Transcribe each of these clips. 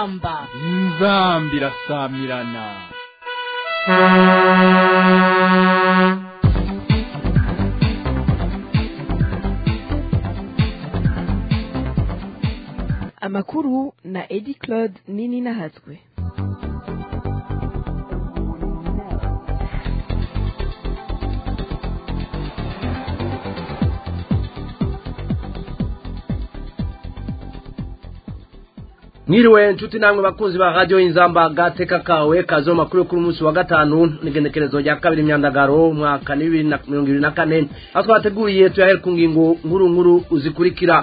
inzamba inzamba irasamirana amakuru na edi claude nini nahatswe mwiriwe nshuti namwe bakunzi ba radio inzamba gateka kawe kazo makuru kuri munsi wa gatanu nigenekerezo rya kabiri myandagaro mwaka ni bibiri na mirongo ibiri na kane aho twateguriye tuyahere ku ngingo nkuru nkuru uzikurikira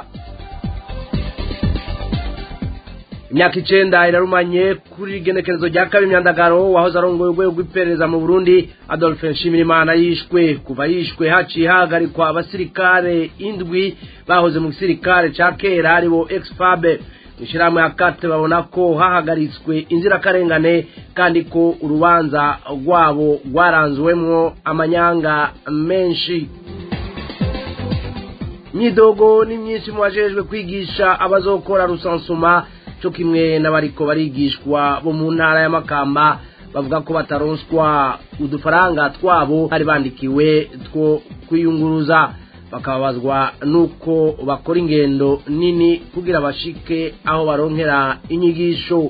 imyaka icenda irarumanye kuri igenekerezo rya kabiri myandagaro wahoze arongoye urwego rw'iperereza mu burundi adolphe nshimirimana yishwe kuva yishwe haciye hahagarikwa abasirikare indwi bahoze mu gisirikare ca kera aribo exfabe ishirahamwe ya kate babona ko hahagaritswe inzirakarengane kandi ko urubanza rwabo rwaranzwemwo amanyanga menshi imyidogo ni myinshi mu bajejwe kwigisha abazokora rusansuma co kimwe n'abariko barigishwa bo mu ntara ya makamba bavuga ko bataronswa udufaranga twabo bari bandikiwe two kwiyunguruza bakababazwa nuko bakora ingendo nini kugira bashike aho baronkera inyigisho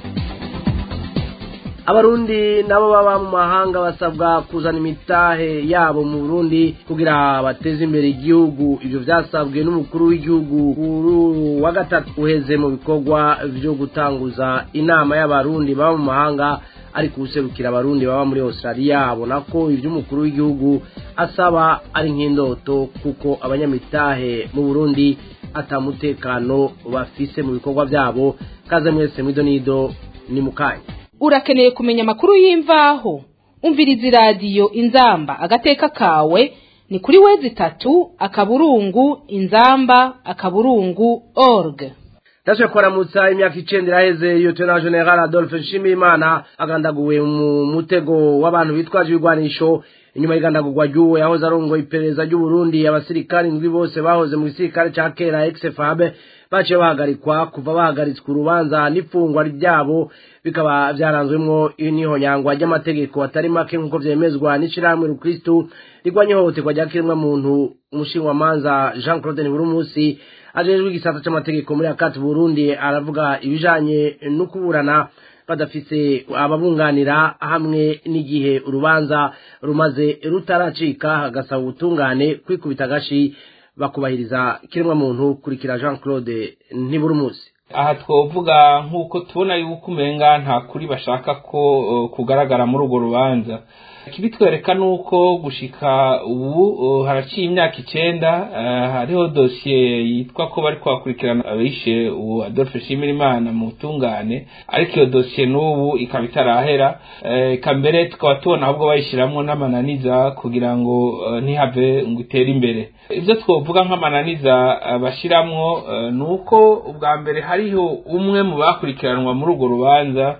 abarundi nabo baba mu mahanga basabwa kuzana imitahe yabo mu burundi kugira bateze imbere igihugu ivyo vyasabwe n'umukuru w'igihugu kuri wa gatatu uheze mu bikorwa vyo gutanguza inama y'abarundi baba mu mahanga ari kuwuserukira abarundi baba muri australia abona ko ivy'umukuru w'igihugu asaba ari nk'indoto kuko abanyamitahe mu burundi atamutekano bafise mu bikorwa vyabo kaze mwese mwidonido ni mukanya urakeneye kumenya amakuru y'imvaho umviriza iradiyo inzamba agateka kawe ni kuri wezi itatu akaburungu inzamba akaburungu org ndashobora kubaramutsa imyaka icenda iraheze lieutenant general adolphe nshimiyimana agandaguwe mu mutego w'abantu bitwaje ibigwanisho inyuma y'igandagurwa ry'uwo yahoze arongoye iperereza ry'uburundi abasirikare indwi bose bahoze mu gisirikare ca kera exfabe baciye bahagarikwa kuva bahagaritswe urubanza n'ifungwa ryabo bikaba vyaranzwemwo n'ihonyangwa ry'amategeko atari make nk'uko vyemezwa n'ishirahamwe rukristu rigwanya ihohoterwa rya kiremwa muntu umushinwamanza jean claude niburumusi ajejwe igisata c'amategeko muri akati burundi aravuga ibijanye no kuburana badafise ababunganira hamwe n'igihe urubanza rumaze rutaracika hagasaba ubutungane kwikubita agashi bakubahiriza kiremwa muntu kurikira jean claude ntiburumusi aha twovuga nk'uko tubona yuko umenga nta kuri bashaka ko uh, kugaragara muri urwo rubanza ikibitwereka ni uko gushika ubu uh, haraciye imyaka icenda uh, hariho dosiye yitwa ko bari kwakurikirana abishe ubu adolphe nshimirimana mu butungane ariko iyo dosiye n'ubu ikaba itarahera eka mbere tukaba tubona ahubwo bayishiramwo n'amananiza kugira ngo ntihave ngo itere imbere ibyo twovuga nk'amananiza bashiramwo ni uko ubwa mbere hariho umwe mu bakurikiranwa muri urwo rubanza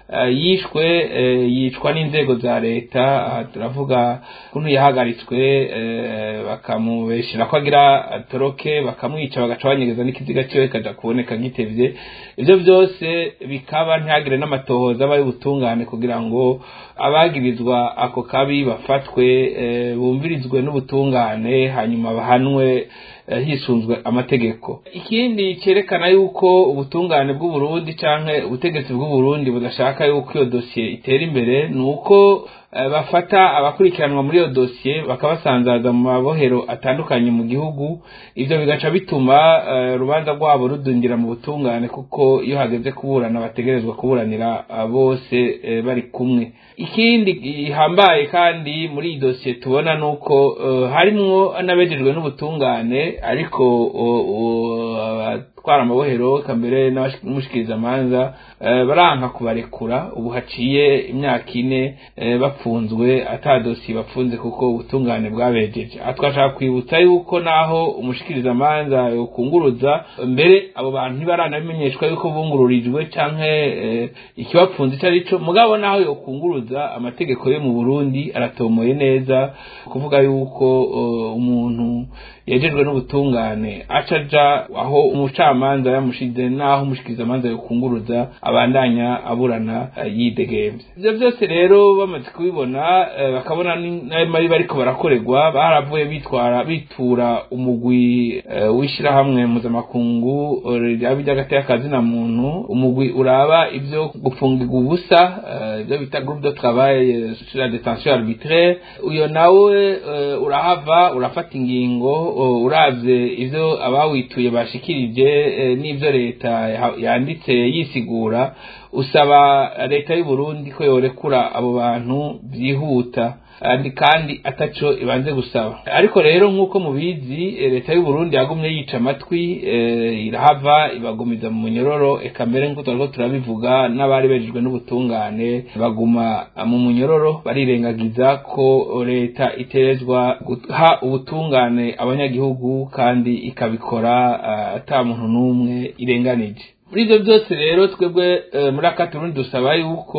yishwe yicwa n'inzego za leta aha turavuga ukuntu yahagaritswe bakamubeshera ko agira atoroke bakamwica bagaca banyegeza n'ikiziga cyiwe kajya kuboneka gitevye ibyo byose bikaba ntihagire n'amatohoza aba y'ubutungane kugira ngo abagirizwa ako kabi bafatwe bumvirizwe n'ubutungane hanyuma bahanwe hisunzwe amategeko ikindi cyerekana yuko ubutungane bw'uburundi canke ubutegetsi bw'uburundi budashaka yuko iyo dosiye itera imbere ni uko bafata abakurikiranwa muri iyo dosiye bakabasanzaza mu mabohero atandukanye mu gihugu ivyo bigaca bituma urubanza rwabo rudundira mu butungane kuko iyo hageze kuburana bategerezwa kuburanira bose bari kumwe ikindi gihambaye kandi muri iyi dosiye tubona ni uko harimwo n'abejejwe n'ubutungane ariko abatwara amabohero kambere n'umushikirizamanza baranka kubarekura ubu haciye imyaka ine bapfunzwe ata dosiye bapfunze kuko ubutungane bwabejeje aha twashaka kwibutsa yuko naho umushikirizamanza yokunguruza mbere abo bantu ntibaranabimenyeshwa yuko bungururijwe canke ikibapfunze ico arico mugabo naho yokunguruza amategeko yo mu burundi aratomoye neza kuvuga yuko umuntu yejejwe n'ubutungane aca aja aho umucamanza umucamanza yamushize n'aho umushikirizamanza yokunguruza abandanya aburana yidegemvye ivyo byose rero bamaze kubibona bakabona n'ayo mabi bariko barakorerwa baravuye bitwara bitura umugwi w'ishirahamwe mpuzamakungu ryabi ry'agateka na muntu umugwi uraba ivyo gufungirwa ubusa ivyo bita groupe de travail sur la détention arbitraire uyo nawe urahava urafata ingingo uravye ivyo abawituye bashikirije n'ivyo leta yanditse yisigura usaba leta y'u Burundi ko yorekura abo bantu byihuta kandi ataco ibanze gusaba ariko rero nk'uko mubizi leta y'u Burundi yagumye yica amatwi irahava ibagumiza mu munyororo eka mbere nk'uko turiko turabivuga n'abari bejejwe n'ubutungane baguma mu munyororo barirengagiza ko leta iterezwa guha ubutungane abanyagihugu kandi ikabikora ata muntu n'umwe irenganije muri ivyo byose rero twebwe muri akaturundi dusaba yuko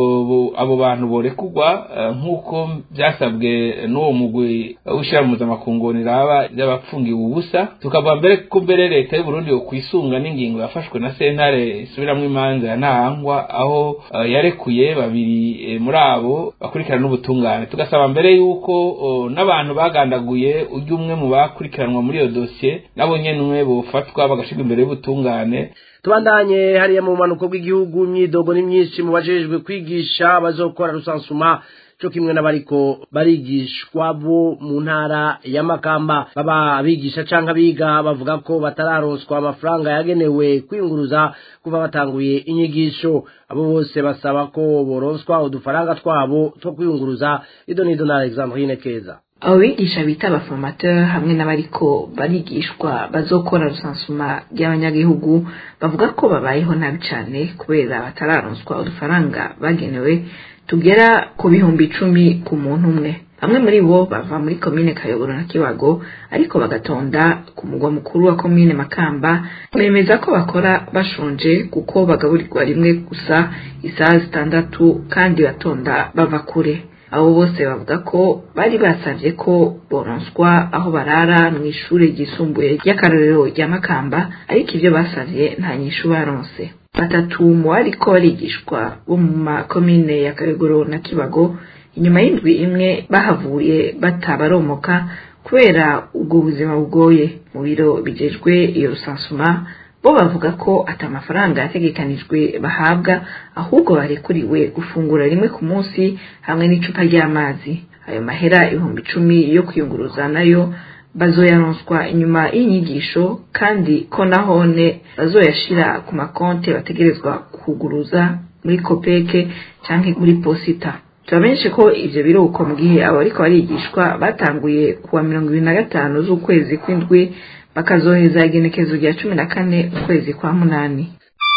abo bantu borekurwa nk'uko byasabwe n'uwo mugwi w'ishyirahamwe mpuzamakungu raba ry'abapfungiwe ubusa tukavuga mbere ko mbere leta y'uburundi yo kwisunga n'ingingo yafashwe na sentare isubiramwo imanza ya ntahangwa aho yarekuye babiri muri abo bakurikirana n'ubutungane tugasaba mbere yuko n'abantu bagandaguye ujya umwe mu bakurikiranwa muri iyo dosiye nabo nyene bofatwa bagashirwa imbere y'ubutungane tubandanye hariya mu bumanuko bw'igihugu imyidogo ni myinshi mu bajejwe kwigisha bazokora rusansuma cyo kimwe n'abariko barigishwa bo mu ntara ya Makamba baba abigisha canke abiga bavuga ko batararonswa amafaranga yagenewe kwinguruza kuva batanguye inyigisho abo bose basaba ko boronswa udufaranga twabo two kwiyunguruza ido nido na Alexandrine Keza abo bigisha bita abaformateur hamwe n'abariko barigishwa bazokora rusansuma ry'abanyagihugu bavuga ko babayeho nabi cane kubera batararonswa udufaranga bagenewe tugera ku bihumbi icumi ku muntu umwe bamwe muri bo bava muri komine kayogoro na kibago ariko bagatonda ku mugwa mukuru wa komine makamba bemeza ko bakora bashonje kuko bagaburirwa rimwe gusa isaha zitandatu kandi batonda bava kure abo bose bavuga ko bari basabye ko boronswa aho barara mu ishuri ryisumbuye ry'akarorero rya makamba ariko ibyo basabye nta nyishu baronse batatu mu bariko barigishwa bo mu makomine ya kayogoro na kibago inyuma y'indwi imwe bahavuye batabaromoka kubera ubwo buzima bugoye mu biro bijejwe iyo rusansuma bo bavuga ko ata amafaranga yategekanijwe bahabwa ahubwo barekuriwe gufungura rimwe ku munsi hamwe n'icupa ry'amazi ayo mahera ibihumbi icumi yo kwiyunguruza nayo bazoyaronswa inyuma y'inyigisho kandi ko nahone bazoyashira ku makonte bategerezwa kuguruza muri kopeke canke muri posita turamenyeshe ko ivyo biruko mu gihe abo bariko barigishwa batanguye kuwa mirongo ibiri na gatanu z'ukwezi kw'indwi bakazoheza igenekezo rya cumi na kane ukwezi kwa munani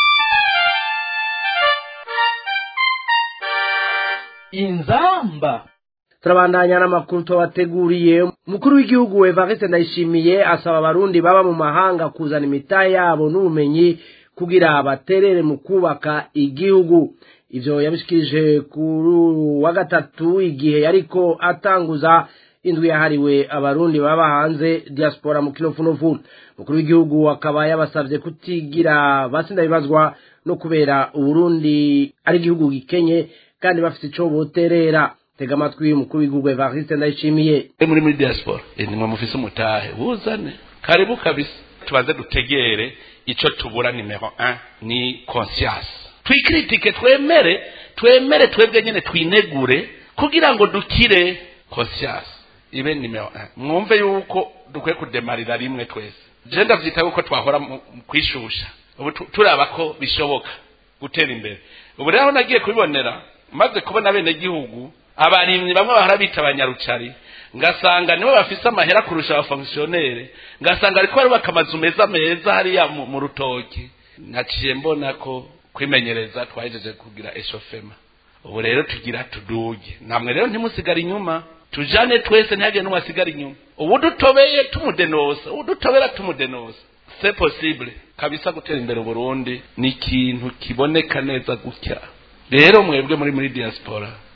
inzamba turabandanya n'amakuru tubateguriye umukuru w'igihugu evariste ndayishimiye asaba abarundi baba mu mahanga kuzana imitahe yabo n'ubumenyi kugira baterere mu kubaka igihugu ivyo yabishikirije kuri wa gatatu igihe yariko atanguza indwi yahariwe abarundi baba hanze diaspora mu kinofunofu umukuru w'igihugu akaba yabasavye kutigira basinda bibazwa no kubera uburundi ari igihugu gikenye kandi bafite ico boterera tega amatwi umukuru w'igihugu evariste ndayishimiye muri muri diaspora nimwe mufise umutahe buzane karibu kabisa tubanze dutegere ico tubura nimero 1 ni conscience twikritike twemere twemere twebwe nyene twinegure kugira ngo dukire conscience ibe nimero 1 mwumve yuko dukwiye kudemarira rimwe twese je ndavyita yuko twahora mu kwishusha ubu turaba ko bishoboka gutera imbere ubu rero nagiye kubibonera maze kubona bene gihugu abarimyi bamwe bahora bita abanyarucari ngasanga nibo bafise amahera kurusha abafonkisiyonere ngasanga ariko barubaka amazu meza meza hariya mu rutoki naciye mbona ko kwimenyereza twahejeje kugira eshofema ubu rero tugira tuduge namwe rero ntimusigare inyuma tujane twese ntihagire n'umwe asigara inyuma ubu dutobeye tumudenosa ubu dutobera tumudenosa c'est possible kabisa gutera imbere uburundi ni ikintu kiboneka neza gutya rero mwebwe muri muri diaspora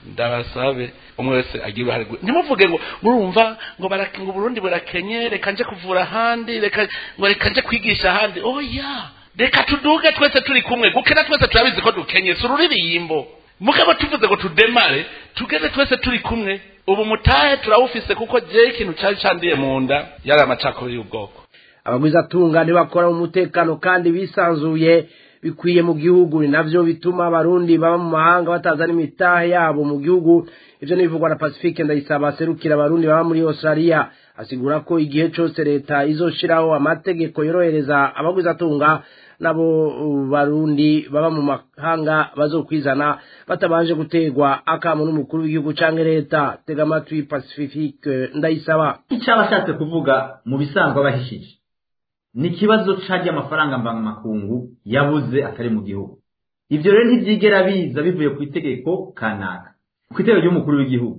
ndabasabe umwe wese agira uruhare rwe ntimuvuge ngo murumva ngo barake ngo Burundi burakenye reka nje kuvura ahandi reka ngo reka nje kwigisha ahandi oya reka tuduge twese turi kumwe gukena twese turabizi ko dukenye si ururirimbo mugabo tuvuze ngo tudemare tugeze twese turi kumwe ubu mutahe turawufise kuko je ikintu cari candiye mu nda yari amacakubiri y'ubwoko abagwizatunga ntibakora mu mutekano kandi bisanzuye bikwiye mu gihugu ni navyo bituma abarundi baba mu mahanga batazana imitahe yabo mu gihugu ivyo nibivugwa na pacifique ndayisaba aserukira abarundi baba muri australia asigura ko igihe cose leta izoshiraho amategeko yorohereza abagwizatunga nabo barundi baba mu mahanga bazokwizana batabanje gutegwa akamo n'umukuru w'igihugu canke leta tega amatwi pacifique ndayisaba icyo aba ashatse kuvuga mu bisanzwe aba ahishije ni ikibazo c'arya amafaranga mvamakungu yabuze atari mu gihugu ivyo rero ntivyigera biza bivuye ku itegeko kanaka ku itegeko ry'umukuru w'igihugu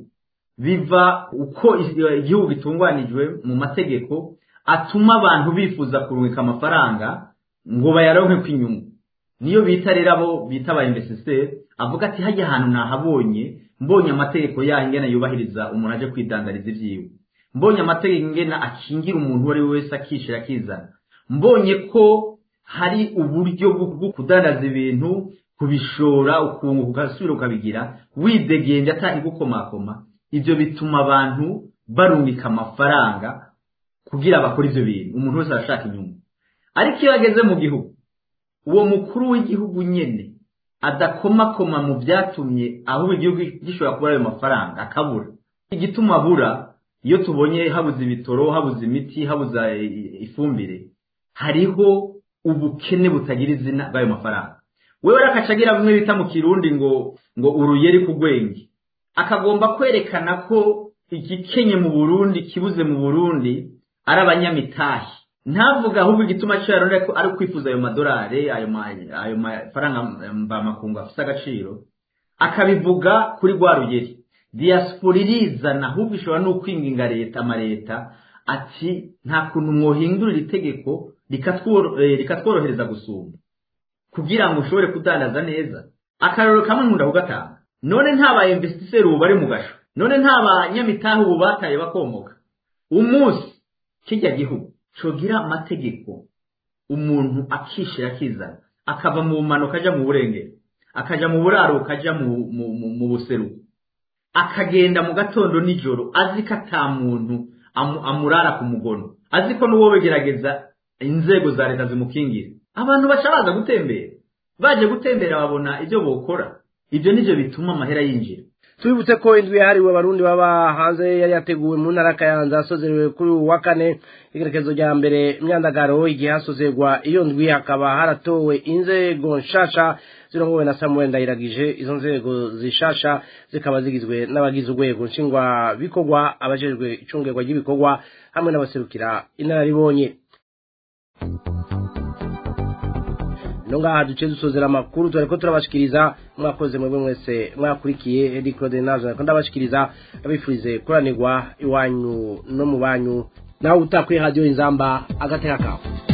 biva uko igihugu gitunganijwe mu mategeko atuma abantu bifuza kurungika amafaranga ngo bayaronke kw'inyungu niyo bita rero abo bita aba investiseri avuga ati hajya ahantu nahabonye mbonye amategeko yaho ingena yubahiriza umuntu aje kwidandariza ibyiwe mbonye amategeko ingena akingira umuntu uwo ari we wese akishira akizana mbonye ko hari uburyo bwo kudandaza ibintu kubishora ukunguka ugasubira ukabigira widegembye atari gukomakoma ibyo bituma abantu barungika amafaranga kugira bakore ibyo bintu umuntu wese arashaka inyungu ariko iyo ageze mu gihugu uwo mukuru w'igihugu nyine adakomakoma mu byatumye ahubwo igihugu gishobora kubura ayo mafaranga akabura igituma abura iyo tubonye habuze ibitoro habuze imiti habuze ifumbire hariho ubukene butagira izina bw'ayo mafaranga wewe rakacagira bimwe bita mu kirundi ngo ngo uruyeri ku gwenge akagomba kwerekana ko igikenye mu burundi kibuze mu burundi ari abanyamitahe ntavuga ahubwo igituma cyo yarondera ko ari kwifuza ayo madolari ayo ayo mafaranga mvamakungu afite agaciro akabivuga kuri rwa rugeri diaspora irizana ahubwo ishobora no kwinginga leta amaleta ati nta kuntu mwohindurira itegeko rikatworohereza gusumba kugira ngo ushobore kudandaza neza akararo kamwe nkunda kugatanga none nta ba investisseur ubu bari mu gasho none nta banyamitahe ubu bataye bakomoka umunsi kijya gihugu cogira amategeko umuntu akishira akizana akava mu bumanuka ajya mu burengero akaja mu buraro kaja mu buseruko akagenda mu gatondo nijoro azi ko ata muntu amurara ku mugono azi ko n'uwo begerageza inzego za leta zimukingira abantu baca baza gutembera baje gutembera babona ibyo bokora ibyo nivyo bituma amahera yinjira tubibutse ko indwi yahariwe abarundi baba hanze yari yateguwe mu ntara kayanza asozerewe kuri uyu wa kane igerekezo rya mbere myandagaro igihe hasozerwa iyo ndwi hakaba haratowe inzego nshasha zirongowe na samuel ndayiragije izo nzego zishasha zikaba zigizwe n'abagize urwego nshingwa bikorwa abajejwe icungerwa ry'ibikorwa hamwe n'abaserukira inararibonye no ngaha duce dusozera amakuru turariko turabashikiriza mwakoze mwebwe mwese mwakurikiye edi claude nazo nariko ndabashikiriza abifurize kuranirwa iwanyu no mu banyu nawe utakwiye radiyo inzamba agateka kawe